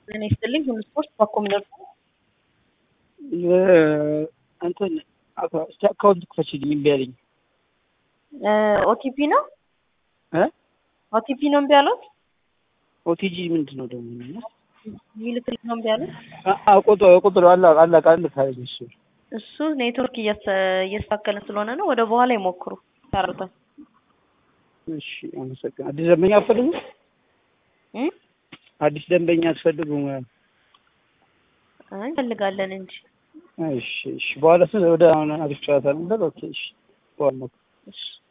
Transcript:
ጤና ይስጥልኝ። ሁሉ ስፖርት በኮምነር እንትን እስቲ አካውንት ክፈችልኝ እምቢ አለኝ። ኦቲፒ ነው እ ኦቲፒ ነው እምቢ ያሉት ኦቲጂ ምንድን ነው ደግሞ? ሚልክልኝ ነው እምቢ ያሉት። ቁጥር ቁጥር አላ አላ ቃል ካለኝ እሱ እሱ ኔትወርክ እያስተካከለ ስለሆነ ነው። ወደ በኋላ ይሞክሩ ታረታል። እሺ አመሰግናለሁ። አዲስ ደንበኛ አትፈልጉም? አዲስ ደንበኛ አትፈልጉም? አይ እንፈልጋለን እንጂ እሺ እሺ። በኋላ ወደ አሁን አሪፍ ጨዋታ ነበር። ኦኬ እሺ። በኋላ እሺ